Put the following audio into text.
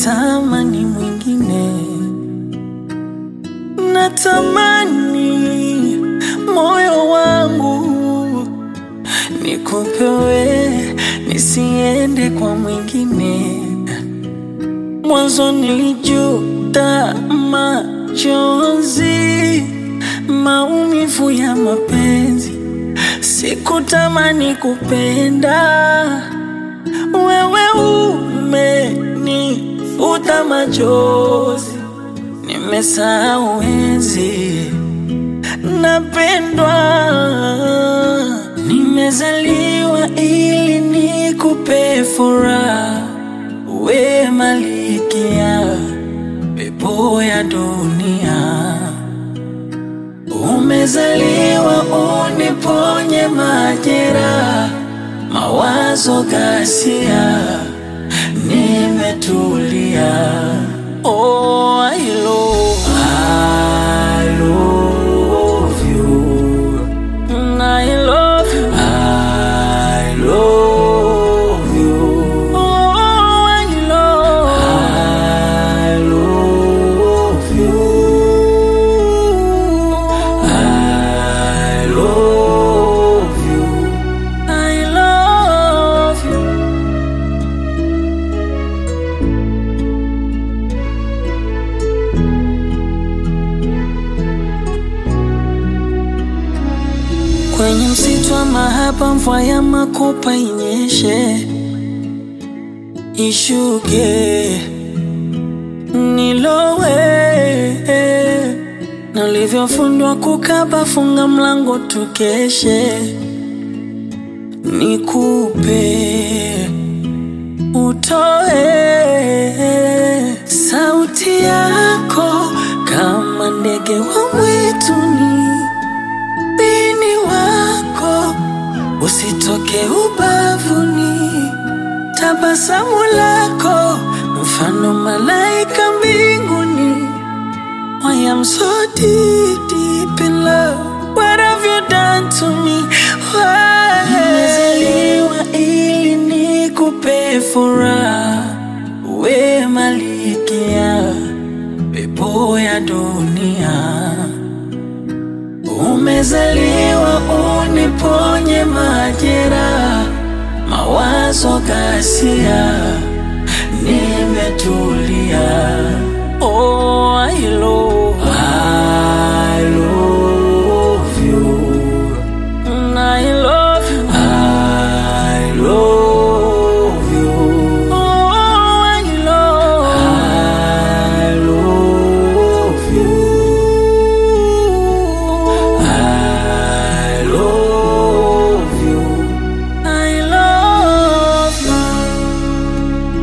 natamani mwingine, natamani moyo wangu nikupewe, nisiende kwa mwingine. Mwanzo nilijuta machozi, maumivu ya mapenzi, sikutamani kupenda wewe umenifuta machozi, nimesahau enzi napendwa, nimezaliwa ili nikupe furaha, we malikia pepo ya dunia, umezaliwa uniponye majeraha mawazo ghasia, nimetulia. Oh, I love, I love you. Mm, I love you. I love you. Oh, I love, I love you. I love you. I love you. Kwenye msitu wa mahaba, mvua ya makopa inyeshe, ishuke, nilowe na ulivyofundwa kukaba, funga mlango tukeshe, nikupe utoe sauti yako kama ndege wa mwituni, bini wako usitoke ubavuni, tabasamu lako mfano malaika mbinguni. I am so deep, deep in love. What have you done to me? Why? Nimezaliwa ili nikupe furaha, we malikia pepo ya dunia. Umezaliwa uniponye majeraha, mawazo ghasia, nimetulia. Oh, I love, I love you. Mm, I love you. I love you. Oh, I love, I love you. I love you. I love you.